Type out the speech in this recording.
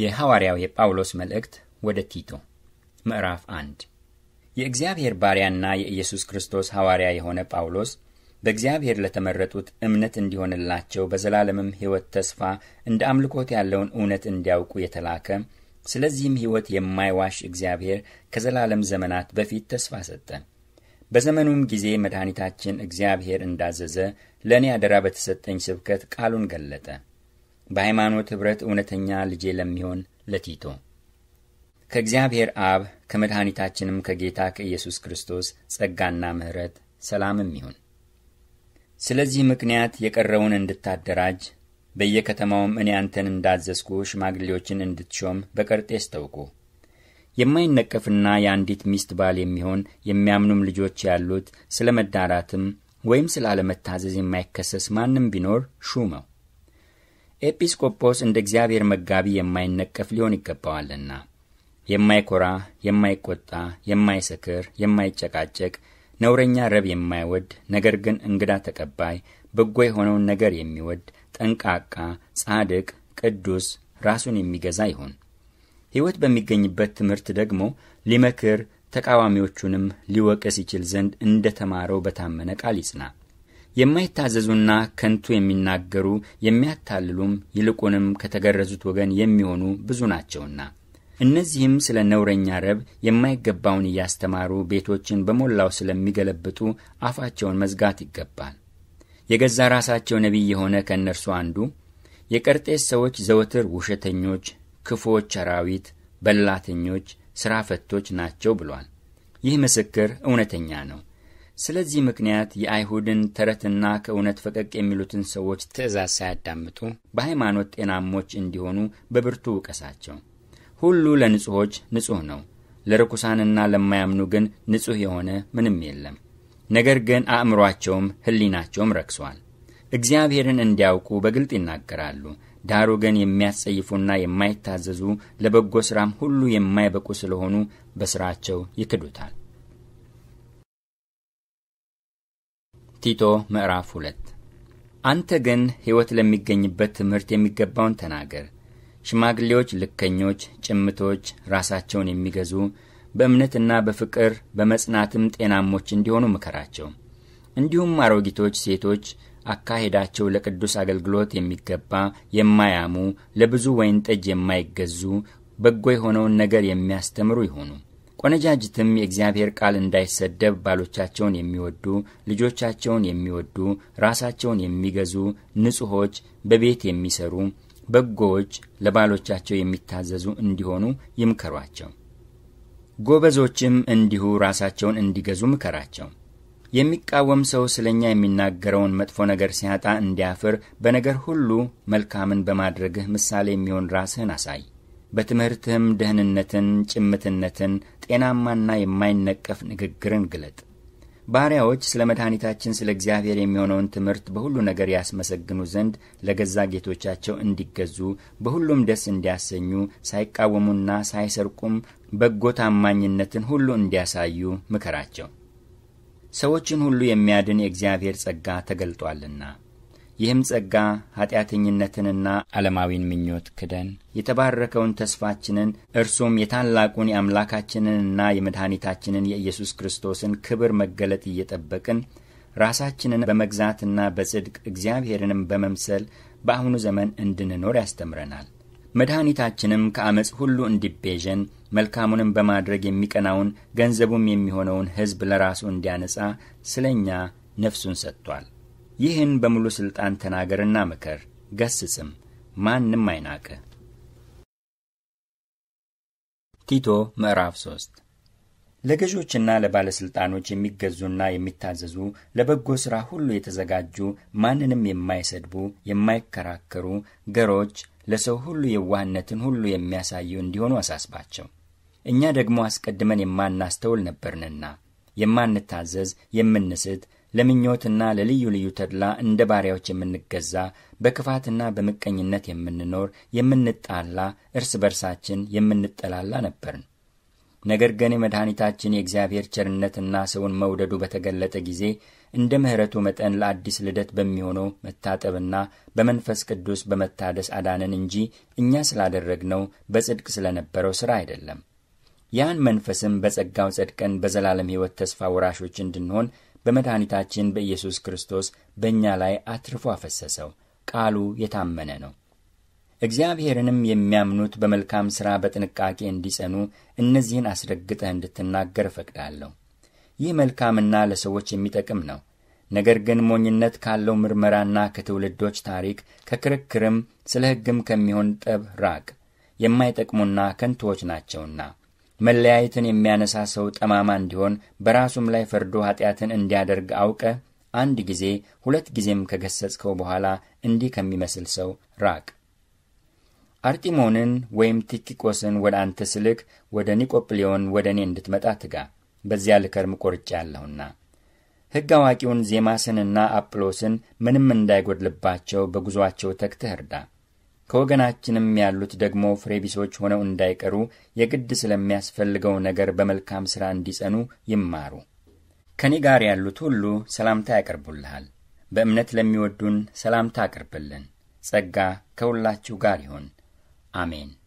የሐዋርያው የጳውሎስ መልእክት ወደ ቲቶ ምዕራፍ አንድ የእግዚአብሔር ባሪያና የኢየሱስ ክርስቶስ ሐዋርያ የሆነ ጳውሎስ በእግዚአብሔር ለተመረጡት እምነት እንዲሆንላቸው በዘላለምም ሕይወት ተስፋ እንደ አምልኮት ያለውን እውነት እንዲያውቁ የተላከ ስለዚህም ሕይወት የማይዋሽ እግዚአብሔር ከዘላለም ዘመናት በፊት ተስፋ ሰጠ። በዘመኑም ጊዜ መድኃኒታችን እግዚአብሔር እንዳዘዘ ለእኔ አደራ በተሰጠኝ ስብከት ቃሉን ገለጠ። በሃይማኖት ኅብረት እውነተኛ ልጄ ለሚሆን ለቲቶ ከእግዚአብሔር አብ ከመድኃኒታችንም ከጌታ ከኢየሱስ ክርስቶስ ጸጋና ምሕረት ሰላምም ይሁን። ስለዚህ ምክንያት የቀረውን እንድታደራጅ በየከተማውም እኔ አንተን እንዳዘዝኩ ሽማግሌዎችን እንድትሾም በቀርጤስ ተውኩ። የማይነቀፍና የአንዲት ሚስት ባል የሚሆን የሚያምኑም ልጆች ያሉት ስለ መዳራትም ወይም ስለ አለመታዘዝ የማይከሰስ ማንም ቢኖር ሹመው። ኤጲስቆጶስ እንደ እግዚአብሔር መጋቢ የማይነቀፍ ሊሆን ይገባዋልና የማይኮራ፣ የማይቆጣ፣ የማይሰክር፣ የማይጨቃጨቅ፣ ነውረኛ ረብ የማይወድ ነገር ግን እንግዳ ተቀባይ፣ በጎ የሆነውን ነገር የሚወድ ጠንቃቃ፣ ጻድቅ፣ ቅዱስ፣ ራሱን የሚገዛ ይሁን። ሕይወት በሚገኝበት ትምህርት ደግሞ ሊመክር ተቃዋሚዎቹንም ሊወቅስ ይችል ዘንድ እንደ ተማረው በታመነ ቃል ይጽና። የማይታዘዙና ከንቱ የሚናገሩ የሚያታልሉም ይልቁንም ከተገረዙት ወገን የሚሆኑ ብዙ ናቸውና እነዚህም ስለ ነውረኛ ረብ የማይገባውን እያስተማሩ ቤቶችን በሞላው ስለሚገለብጡ አፋቸውን መዝጋት ይገባል። የገዛ ራሳቸው ነቢይ የሆነ ከእነርሱ አንዱ የቀርጤስ ሰዎች ዘወትር ውሸተኞች፣ ክፉዎች አራዊት፣ በላተኞች፣ ሥራ ፈቶች ናቸው ብሏል። ይህ ምስክር እውነተኛ ነው። ስለዚህ ምክንያት የአይሁድን ተረትና ከእውነት ፈቀቅ የሚሉትን ሰዎች ትእዛዝ ሳያዳምጡ በሃይማኖት ጤናሞች እንዲሆኑ በብርቱ ውቀሳቸው። ሁሉ ለንጹሖች ንጹሕ ነው፣ ለርኩሳንና ለማያምኑ ግን ንጹሕ የሆነ ምንም የለም። ነገር ግን አእምሮአቸውም ሕሊናቸውም ረክሷል። እግዚአብሔርን እንዲያውቁ በግልጥ ይናገራሉ። ዳሩ ግን የሚያስጸይፉና የማይታዘዙ ለበጎ ሥራም ሁሉ የማይበቁ ስለሆኑ በሥራቸው ይክዱታል። ቲቶ ምዕራፍ ሁለት አንተ ግን ሕይወት ለሚገኝበት ትምህርት የሚገባውን ተናገር። ሽማግሌዎች ልከኞች፣ ጭምቶች፣ ራሳቸውን የሚገዙ በእምነትና በፍቅር በመጽናትም ጤናሞች እንዲሆኑ ምከራቸው። እንዲሁም አሮጊቶች ሴቶች አካሄዳቸው ለቅዱስ አገልግሎት የሚገባ የማያሙ፣ ለብዙ ወይን ጠጅ የማይገዙ፣ በጎ የሆነውን ነገር የሚያስተምሩ ይሁኑ። ቆነጃጅትም የእግዚአብሔር ቃል እንዳይሰደብ ባሎቻቸውን የሚወዱ፣ ልጆቻቸውን የሚወዱ፣ ራሳቸውን የሚገዙ፣ ንጹሖች፣ በቤት የሚሰሩ በጎዎች፣ ለባሎቻቸው የሚታዘዙ እንዲሆኑ ይምከሯቸው። ጎበዞችም እንዲሁ ራሳቸውን እንዲገዙ ምከራቸው። የሚቃወም ሰው ስለ እኛ የሚናገረውን መጥፎ ነገር ሲያጣ እንዲያፍር በነገር ሁሉ መልካምን በማድረግህ ምሳሌ የሚሆን ራስህን አሳይ። በትምህርትህም ደህንነትን፣ ጭምትነትን፣ ጤናማና የማይነቀፍ ንግግርን ግለጥ። ባሪያዎች ስለ መድኃኒታችን ስለ እግዚአብሔር የሚሆነውን ትምህርት በሁሉ ነገር ያስመሰግኑ ዘንድ ለገዛ ጌቶቻቸው እንዲገዙ በሁሉም ደስ እንዲያሰኙ ሳይቃወሙና ሳይሰርቁም በጎ ታማኝነትን ሁሉ እንዲያሳዩ ምከራቸው። ሰዎችን ሁሉ የሚያድን የእግዚአብሔር ጸጋ ተገልጧልና ይህም ጸጋ ኃጢአተኝነትንና ዓለማዊን ምኞት ክደን የተባረከውን ተስፋችንን እርሱም የታላቁን የአምላካችንንና የመድኃኒታችንን የኢየሱስ ክርስቶስን ክብር መገለጥ እየጠበቅን ራሳችንን በመግዛትና በጽድቅ እግዚአብሔርንም በመምሰል በአሁኑ ዘመን እንድንኖር ያስተምረናል። መድኃኒታችንም ከአመፅ ሁሉ እንዲቤዠን መልካሙንም በማድረግ የሚቀናውን ገንዘቡም የሚሆነውን ሕዝብ ለራሱ እንዲያነጻ ስለ እኛ ነፍሱን ሰጥቷል። ይህን በሙሉ ሥልጣን ተናገርና ምከር፣ ገስጽም፣ ማንም አይናቅ። ቲቶ ምዕራፍ ሶስት ለገዦችና ለባለሥልጣኖች የሚገዙና የሚታዘዙ ለበጎ ሥራ ሁሉ የተዘጋጁ ማንንም የማይሰድቡ የማይከራከሩ ገሮች ለሰው ሁሉ የዋህነትን ሁሉ የሚያሳዩ እንዲሆኑ አሳስባቸው። እኛ ደግሞ አስቀድመን የማናስተውል ነበርንና የማንታዘዝ፣ የምንስት፣ ለምኞትና ለልዩ ልዩ ተድላ እንደ ባሪያዎች የምንገዛ፣ በክፋትና በምቀኝነት የምንኖር፣ የምንጣላ፣ እርስ በርሳችን የምንጠላላ ነበርን። ነገር ግን የመድኃኒታችን የእግዚአብሔር ቸርነትና ሰውን መውደዱ በተገለጠ ጊዜ እንደ ምሕረቱ መጠን ለአዲስ ልደት በሚሆነው መታጠብና በመንፈስ ቅዱስ በመታደስ አዳነን እንጂ እኛ ስላደረግነው በጽድቅ ስለነበረው ሥራ አይደለም። ያን መንፈስም በጸጋው ጸድቀን በዘላለም ሕይወት ተስፋ ወራሾች እንድንሆን በመድኃኒታችን በኢየሱስ ክርስቶስ በእኛ ላይ አትርፎ አፈሰሰው። ቃሉ የታመነ ነው። እግዚአብሔርንም የሚያምኑት በመልካም ሥራ በጥንቃቄ እንዲጸኑ እነዚህን አስረግጠህ እንድትናገር እፈቅዳለሁ። ይህ መልካምና ለሰዎች የሚጠቅም ነው። ነገር ግን ሞኝነት ካለው ምርመራና ከትውልዶች ታሪክ ከክርክርም ስለ ሕግም ከሚሆን ጠብ ራቅ። የማይጠቅሙና ከንቱዎች ናቸውና መለያየትን የሚያነሳ ሰው ጠማማ እንዲሆን በራሱም ላይ ፈርዶ ኀጢአትን እንዲያደርግ አውቀ አንድ ጊዜ ሁለት ጊዜም ከገሰጽከው በኋላ እንዲህ ከሚመስል ሰው ራቅ። አርጢሞንን ወይም ቲኪቆስን ወደ አንተ ስልክ ወደ ኒቆጵሊዮን ወደ እኔ እንድትመጣ ትጋ፣ በዚያ ልከርም ቆርጬአለሁና። ሕግ አዋቂውን ዜማስንና አጵሎስን ምንም እንዳይጎድልባቸው በጉዞአቸው ተግተህ እርዳ። ከወገናችንም ያሉት ደግሞ ፍሬቢሶች ሆነው እንዳይቀሩ የግድ ስለሚያስፈልገው ነገር በመልካም ሥራ እንዲጸኑ ይማሩ። ከኔ ጋር ያሉት ሁሉ ሰላምታ ያቀርቡልሃል። በእምነት ለሚወዱን ሰላምታ አቅርብልን። ጸጋ ከሁላችሁ ጋር ይሁን። አሜን።